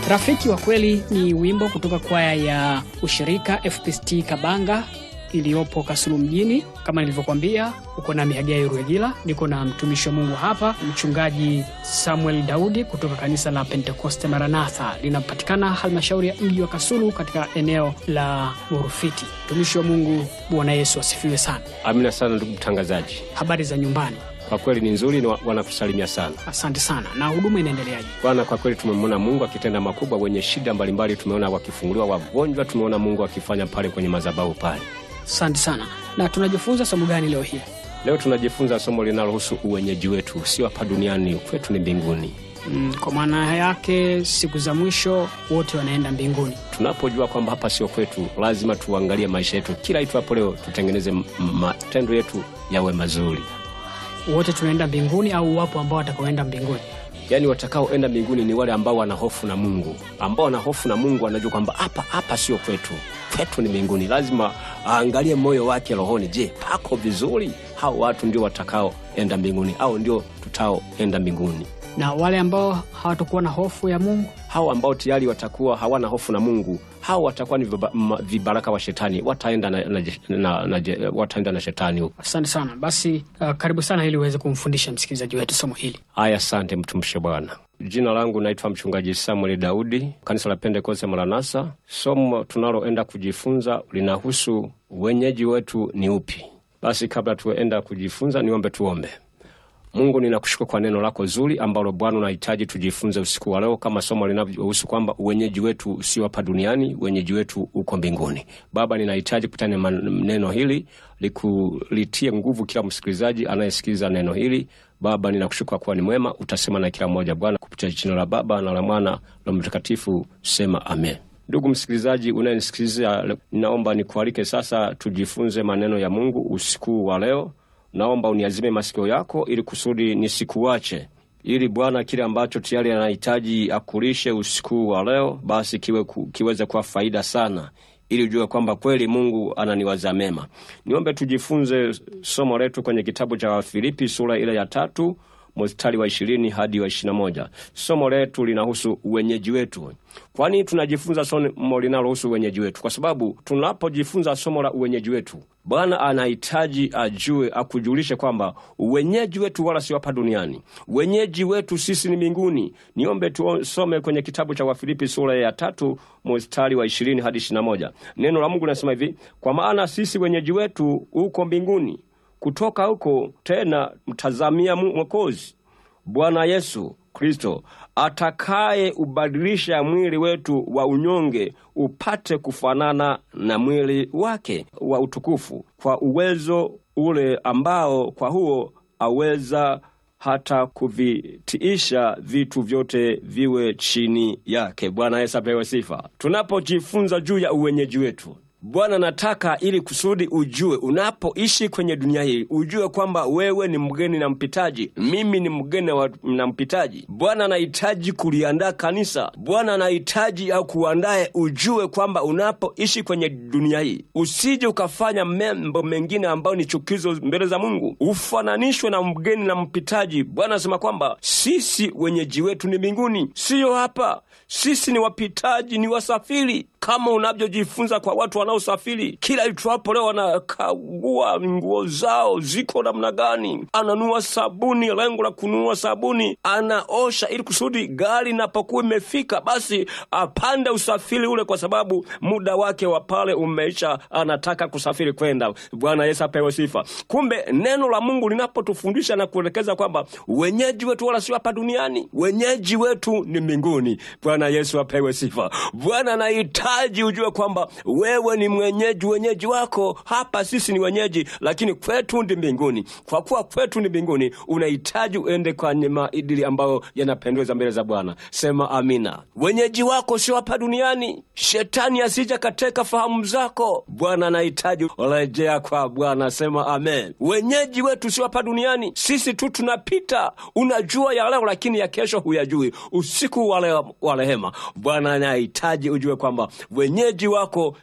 Rafiki wa kweli ni wimbo kutoka kwaya ya ushirika FPCT Kabanga iliyopo Kasulu mjini. Kama nilivyokuambia, uko na Mihagai Ruegila, niko na mtumishi wa Mungu hapa, mchungaji Samuel Daudi kutoka kanisa la Pentekoste Maranatha, linapatikana halmashauri ya mji wa Kasulu katika eneo la Murufiti. Mtumishi wa Mungu, Bwana Yesu asifiwe sana. Amina sana ndugu mtangazaji, Habari za nyumbani? kwa kweli ni nzuri, na wanakusalimia sana Asante sana. Na huduma inaendeleaje? Bwana. Kwa kweli tumemwona Mungu akitenda makubwa, wenye shida mbalimbali tumeona wakifunguliwa, wagonjwa tumeona Mungu akifanya pale kwenye madhabahu pale. Asante sana. Na tunajifunza somo gani leo hii? Leo tunajifunza somo linalohusu uwenyeji wetu, sio hapa duniani, kwetu ni mbinguni. Mm, kwa maana yake siku za mwisho wote wanaenda mbinguni. Tunapojua kwamba hapa sio kwetu, lazima tuangalie maisha yetu kila itwapo leo, tutengeneze m- matendo yetu yawe mazuri. Wote tunaenda mbinguni au wapo ambao watakaoenda mbinguni? Yaani watakaoenda mbinguni ni wale ambao wana hofu na Mungu, ambao wana hofu na Mungu, wanajua kwamba hapa hapa sio kwetu, kwetu ni mbinguni. Lazima aangalie moyo wake rohoni, je, pako vizuri? Hao watu ndio watakaoenda mbinguni, au ndio tutaoenda mbinguni. Na wale ambao hawatakuwa na hofu ya Mungu, Hao ambao tayari watakuwa hawana hofu na Mungu, hao watakuwa ni viba- ma- vibaraka wa shetani, wataenda na, na, na, na, wataenda na shetani huko. asante sana. Basi uh, karibu sana ili uweze kumfundisha msikilizaji wetu somo hili. Aya, asante mtumishi wa Bwana. Jina langu naitwa mchungaji Samuel Daudi, kanisa la Pentekoste Maranatha. Somo tunaloenda kujifunza linahusu wenyeji wetu ni upi. Basi kabla tuenda kujifunza, niombe tuombe. Mungu, ninakushukuru kwa neno lako zuri ambalo Bwana unahitaji tujifunze usiku wa leo, kama somo linavyohusu kwamba uwenyeji wetu sio hapa duniani, wenyeji wetu uko mbinguni. Baba, ninahitaji kutana man- neno hili likulitie nguvu kila msikilizaji anayesikiliza neno hili. Baba, ninakushukuru kwa kuwa ni mwema, utasema na kila mmoja Bwana, kupitia jina la Baba na la Mwana na Mtakatifu, sema amen. Ndugu msikilizaji unayenisikiliza, ninaomba nikualike sasa tujifunze maneno ya Mungu usiku wa leo. Naomba uniazime masikio yako ili kusudi nisikuache, ili Bwana kile ambacho tayari anahitaji akulishe usiku wa leo, basi kiwe ku, kiweze kuwa faida sana, ili ujue kwamba kweli Mungu ananiwaza mema. Niombe tujifunze somo letu kwenye kitabu cha Wafilipi sura ile ya tatu mstari wa ishirini hadi wa ishirini na moja. Somo letu linahusu uwenyeji wetu. Kwani tunajifunza somo linalohusu uwenyeji wetu? Kwa sababu tunapojifunza somo la uwenyeji wetu, Bwana anahitaji ajue, akujulishe kwamba uwenyeji wetu wala sio hapa duniani. Wenyeji wetu sisi ni mbinguni. Niombe tusome kwenye kitabu cha Wafilipi sura ya tatu mstari wa ishirini hadi ishirini na moja. Neno la Mungu linasema hivi: kwa maana sisi wenyeji wetu uko mbinguni kutoka huko tena mtazamia Mu- Mwokozi Bwana Yesu Kristo atakaye ubadilisha mwili wetu wa unyonge upate kufanana na mwili wake wa utukufu, kwa uwezo ule ambao kwa huo aweza hata kuvitiisha vitu vyote viwe chini yake. Bwana Yesu apewe sifa. Tunapojifunza juu ya uwenyeji wetu Bwana nataka ili kusudi ujue, unapoishi kwenye dunia hii, ujue kwamba wewe ni mgeni na mpitaji, mimi ni mgeni wa- na mpitaji. Bwana anahitaji kuliandaa kanisa. Bwana anahitaji au kuandaye, ujue kwamba unapoishi kwenye dunia hii, usije ukafanya mambo mengine ambayo ni chukizo mbele za Mungu, ufananishwe na mgeni na mpitaji. Bwana anasema kwamba sisi wenyeji wetu ni mbinguni, siyo hapa. Sisi ni wapitaji, ni wasafiri, kama unavyojifunza kwa watu wanaosafiri. Kila itwapo leo wanakagua nguo zao ziko namna gani, ananua sabuni, lengo la kununua sabuni, anaosha ili kusudi gari inapokuwa imefika, basi apande usafiri ule, kwa sababu muda wake wa pale umeisha, anataka kusafiri kwenda. Bwana Yesu apewe sifa. Kumbe neno la Mungu linapotufundisha na kuelekeza kwamba wenyeji wetu wala sio hapa duniani, wenyeji wetu ni mbinguni. Bwana Yesu apewe sifa. Bwana anahitaji ujue kwamba wewe ni mwenyeji, wenyeji wako hapa. Sisi ni wenyeji, lakini kwetu ndi mbinguni. Kwa kuwa kwetu ni mbinguni, unahitaji uende kwenye maadili ambayo yanapendeza mbele za Bwana. Sema amina. Wenyeji wako sio hapa duniani, shetani asija kateka fahamu zako. Bwana anahitaji rejea kwa Bwana. Sema amen. Wenyeji wetu sio hapa duniani, sisi tu tunapita. Unajua ya leo, lakini ya kesho huyajui. Usiku wa leo wa rehema, Bwana anahitaji ujue kwamba wenyeji wako sio hapa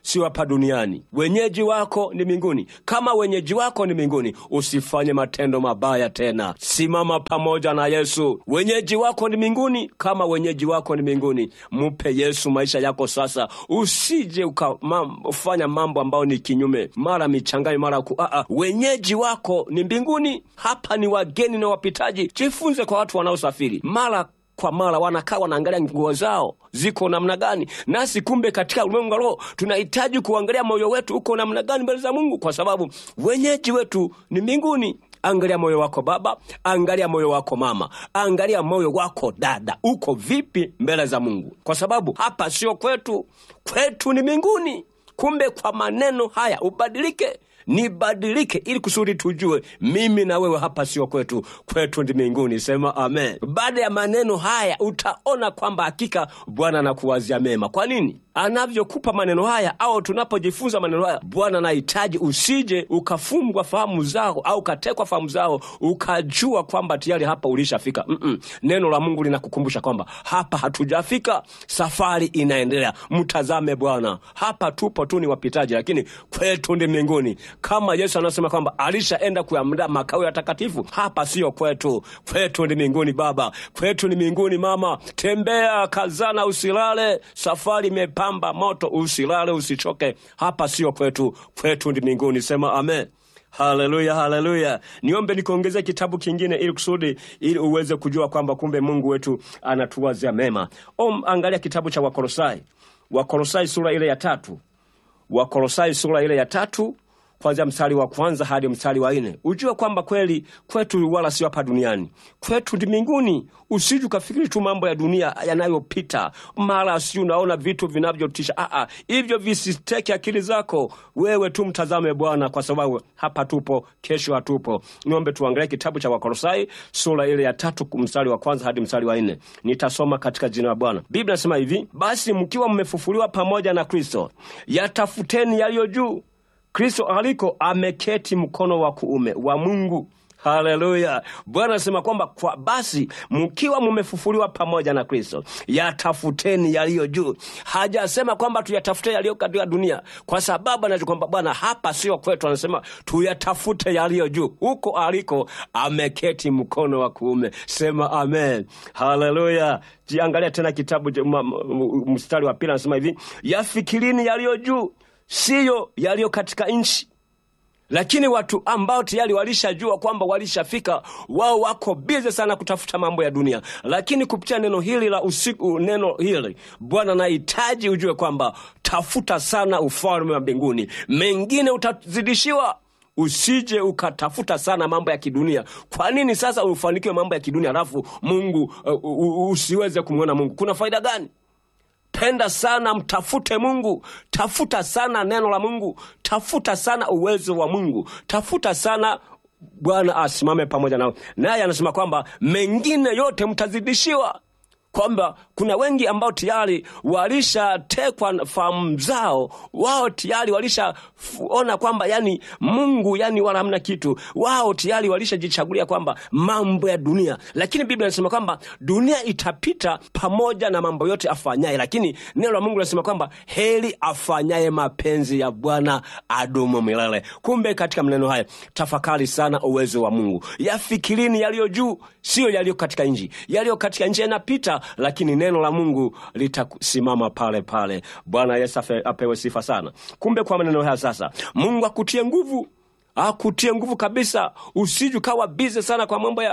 hapa duniani. Wenyeji wako ni mbinguni. Kama wenyeji wako ni mbinguni, usifanye matendo mabaya tena. Simama pamoja na Yesu. Wenyeji wako ni mbinguni. Kama wenyeji wako ni mbinguni, mpe Yesu maisha yako sasa. Usije ukafanya mambo ambayo ni kinyume, mara michanganyo, mara ku aa. Wenyeji wako ni mbinguni, hapa ni wageni na wapitaji. Jifunze kwa watu wanaosafiri mara kwa mara wanakaa wanaangalia nguo zao ziko namna gani, nasi kumbe katika ulimwengu wa roho tunahitaji kuangalia moyo wetu uko namna gani mbele za Mungu, kwa sababu wenyeji wetu ni mbinguni. Angalia moyo wako baba, angalia moyo wako mama, angalia moyo wako dada, uko vipi mbele za Mungu, kwa sababu hapa sio kwetu, kwetu ni mbinguni. Kumbe kwa maneno haya ubadilike nibadilike ili kusudi tujue mimi na wewe hapa sio kwetu, kwetu ndi mbinguni. Sema amen. Baada ya maneno haya utaona kwamba hakika Bwana anakuwazia mema. Kwa nini? Anavyokupa maneno haya au tunapojifunza maneno haya, Bwana anahitaji usije ukafungwa fahamu zao au ukatekwa fahamu zao ukajua kwamba tayari hapa ulishafika. Mm-mm. Neno la Mungu linakukumbusha kwamba hapa hatujafika, safari inaendelea. Mtazame Bwana, hapa tupo tu ni wapitaji, lakini kwetu ndi mbinguni kama Yesu anasema kwamba alishaenda kuyaandaa makao ya takatifu. Hapa sio kwetu, kwetu ni mbinguni. Baba, kwetu ni mbinguni. Mama, tembea, kazana, usilale. Safari imepamba moto, usilale, usichoke. Hapa sio kwetu, kwetu ni mbinguni. Sema amen. Haleluya, haleluya. Niombe nikuongezea kitabu kingine ili kusudi ili uweze kujua kwamba kumbe Mungu wetu anatuwazia mema. Om, angalia kitabu cha Wakolosai, Wakolosai sura ile ya tatu, Wakolosai sura ile ya tatu kwanzia mstari wa kwanza hadi mstari wa nne ujue kwamba kweli kwetu wala sio hapa duniani, kwetu ndi mbinguni. Usiju ukafikiri tu mambo ya dunia yanayopita, mara si unaona vitu vinavyotisha. Aa, hivyo visiteke akili zako. Wewe tu mtazame Bwana, kwa sababu hapa tupo, kesho hatupo. Niombe tuangalie kitabu cha Wakolosai sura ile ya tatu mstari wa kwanza hadi mstari wa nne. Nitasoma katika jina la Bwana. Biblia nasema hivi: basi mkiwa mmefufuliwa pamoja na Kristo, yatafuteni yaliyo juu Kristo aliko ameketi mkono wa kuume wa Mungu. Haleluya! Bwana anasema kwamba kwa basi mkiwa mumefufuliwa pamoja na Kristo, yatafuteni yaliyo juu. Hajasema kwamba tuyatafute yaliyo katika dunia, kwa sababu anajua kwamba Bwana hapa sio kwetu. Anasema tuyatafute yaliyo juu, huko aliko ameketi mkono wa kuume. Sema amen, haleluya. Jiangalia tena kitabu mstari wa pili, anasema hivi, yafikirini yaliyo juu siyo yaliyo katika nchi. Lakini watu ambao tayari walishajua kwamba walishafika, wao wako bize sana kutafuta mambo ya dunia. Lakini kupitia neno hili la usiku, neno hili Bwana anahitaji ujue kwamba tafuta sana ufalme wa mbinguni, mengine utazidishiwa. Usije ukatafuta sana mambo ya kidunia. Kwa nini sasa ufanikiwe mambo ya kidunia alafu Mungu uh, usiweze kumwona Mungu? Kuna faida gani? Penda sana, mtafute Mungu, tafuta sana neno la Mungu, tafuta sana uwezo wa Mungu, tafuta sana Bwana asimame pamoja nawe. Naye anasema kwamba mengine yote mtazidishiwa, kwamba kuna wengi ambao tayari walishatekwa fahamu zao, wao tayari walishaona kwamba yani Mungu yani wala hamna kitu, wao tayari walishajichagulia kwamba mambo ya dunia. Lakini Biblia inasema kwamba dunia itapita pamoja na mambo yote afanyaye, lakini neno la Mungu linasema kwamba heri afanyaye mapenzi ya Bwana adumu milele. Kumbe katika maneno haya tafakari sana uwezo wa Mungu, yafikirini yaliyo juu, siyo yaliyo katika nchi. Yaliyo katika nchi yanapita, lakini neno la Mungu litasimama pale pale. Bwana Yesu apewe sifa sana. Kumbe kwa maneno haya sasa, Mungu akutie nguvu akutie nguvu kabisa. Usiju kawa bize sana kwa mambo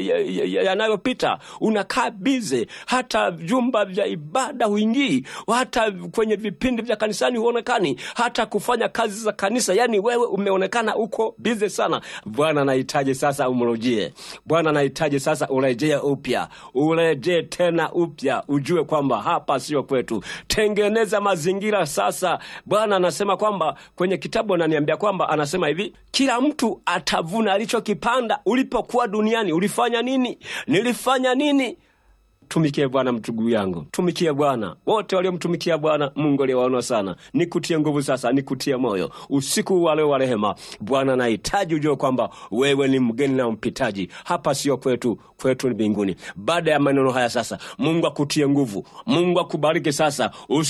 yanayopita ya, ya, ya, ya unakaa bize, hata vyumba vya ibada huingii, hata kwenye vipindi vya kanisani huonekani, hata kufanya kazi za kanisa, yani wewe umeonekana uko bize sana. Bwana anahitaji sasa umrujie. Bwana anahitaji sasa urejee upya, urejee tena upya, ujue kwamba hapa sio kwetu. Tengeneza mazingira sasa. Bwana anasema kwamba kwenye kitabu ananiambia kwamba anasema hivi kila mtu atavuna alichokipanda. Ulipokuwa duniani ulifanya nini? Nilifanya nini? Tumikie Bwana mtugu yangu, tumikie Bwana. Wote waliomtumikia Bwana Mungu aliwaona sana. Nikutie nguvu sasa, nikutie moyo usiku wa leo wa rehema. Bwana anahitaji ujue kwamba wewe ni mgeni na mpitaji, hapa sio kwetu, kwetu ni mbinguni. Baada ya maneno haya sasa, Mungu akutie nguvu, Mungu akubariki sasa, usi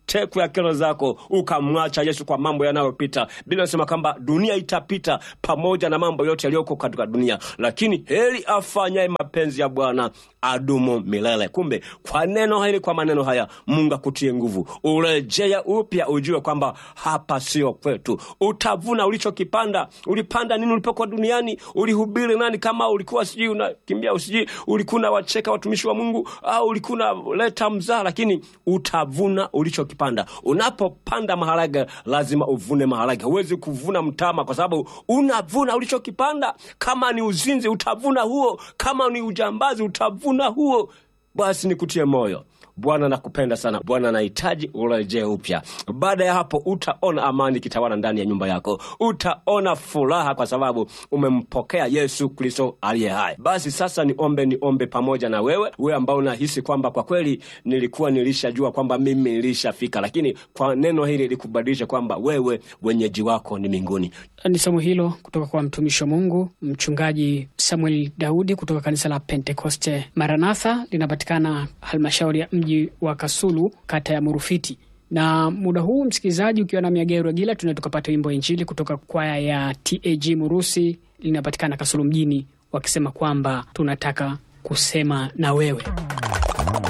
teku ya kero zako ukamwacha Yesu kwa mambo yanayopita. Biblia inasema kwamba dunia itapita pamoja na mambo yote yaliyoko katika dunia, lakini heri afanyaye mapenzi ya Bwana adumu milele. Kumbe kwa neno hili, kwa maneno haya, Mungu akutie nguvu, urejea upya, ujue kwamba hapa sio kwetu. Utavuna ulichokipanda. Ulipanda nini ulipokuwa duniani? Ulihubiri nani? Kama ulikuwa sijui unakimbia, sijui ulikuwa unawacheka watumishi wa Mungu au ulikuwa unaleta mzaa, lakini utavuna ulichokipanda. Unapopanda maharage, lazima uvune maharage. Huwezi kuvuna mtama, kwa sababu unavuna ulichokipanda. Kama ni uzinzi, utavuna huo. Kama ni ujambazi, utavuna huo. Basi nikutie moyo. Bwana nakupenda sana. Bwana anahitaji urejee upya. Baada ya hapo, utaona amani kitawala ndani ya nyumba yako, utaona furaha kwa sababu umempokea Yesu Kristo aliye hai. Basi sasa niombe, niombe pamoja na wewe, wewe ambao unahisi kwamba kwa kweli nilikuwa nilishajua kwamba mimi nilishafika, lakini kwa neno hili likubadilisha kwamba wewe wenyeji wako ni mbinguni. Ni somo hilo kutoka kwa mtumishi wa Mungu Mchungaji Samuel Daudi kutoka kanisa la Pentekoste Maranatha, linapatikana halmashauri ya mji wa Kasulu, kata ya Murufiti. Na muda huu msikilizaji, ukiwa na Miagero Regila, tunaweza tukapata wimbo wa Injili kutoka kwaya ya TAG Murusi, linapatikana Kasulu mjini, wakisema kwamba tunataka kusema na wewe.